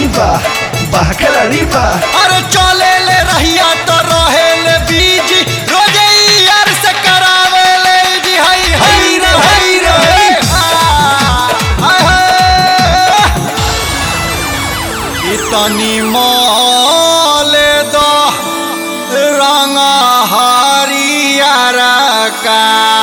बा बाह खिलाड़ी बा अरे चले ले रहिया तो रहे ले बीज रोजे ही यार से करावे ले जी हई हई रे हई रे हाय हाय इतनी मोले दो रंग हरियर का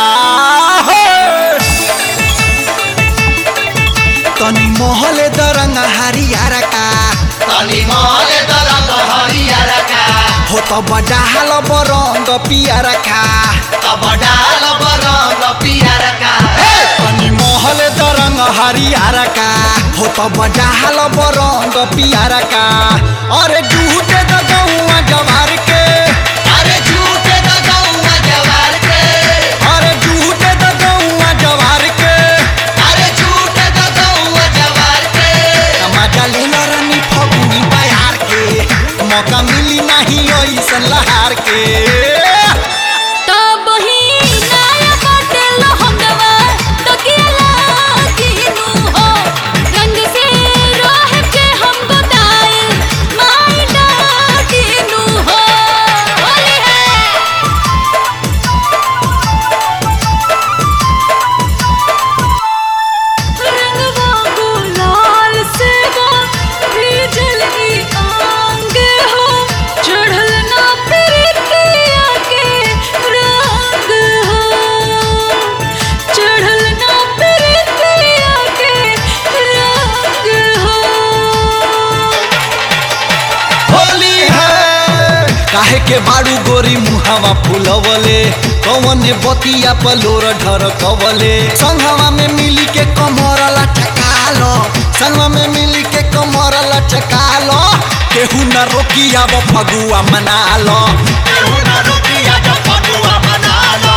तनी मोहले द रंग हरियर का तनी मोले दरंग हरियर का हो तो बडाल बरंग पियर खा तब डाल बरंग पियर का तनी मोहल दरंग हरियर का हो तो बडाल बरंग पियर का अरे जूटे द गौआ जवार के अरे झूठे द गौआ जवार के अरे जूटे द गौआ जवार के अरे झूठे द गौआ जवार के मजा ले रानी फगुनी बयार के मौका मिली नहीं ऐसन लहार के तब ही नया बाटे लहंगवा तकिया लागिनु हो रंग से रह के हम बताए माई डाकिनु हो होली है रंगवा गुलाल से वो भीजल ही आंग हो चढ़ल ना प्रीतिया के रंग हो चढ़ल ना प्रीतिया के रंग हो होली है काहे के बाड़ू गोरी मुहावा फुलवले कौन बतिया पलोर ढर कवले संघवा में मिली के कमर लटकालो संगवा में मिली के कमर लटकालो केहू न रोकिया वो फगुआ मना लो केहू ना रुकिया जब फगुआ मना लो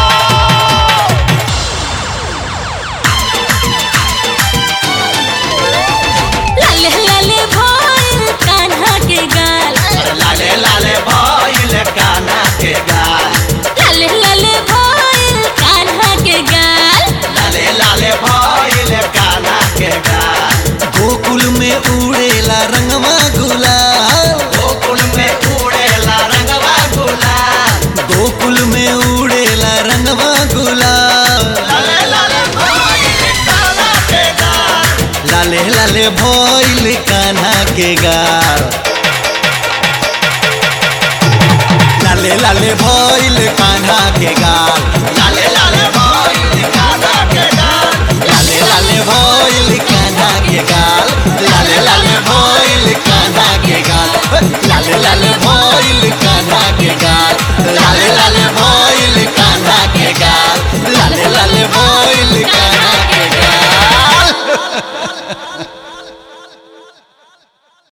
लाले लाले भइल कान्हा के गाल लाले लाले भइल काना के गाल लाले लाले भइल कान्हा के गाल लाले लाले भइल काना के गाल गोकुल में उड़ेला रंगवा गुलाल गोकुल में उड़ेला रंगवा गुलाल गोकुल में उड़ेला रंगवा गुलाल लाले लाले भइल काना के गाल लाले लाले भइल कान्हा के गाल लाले लाले भइल कान्हा के गाल लाले लाले भइल काना के गाल लाले लाले भइल कान्हा के गाल लाले लाले भइल कान्हा के गाल लाले लाले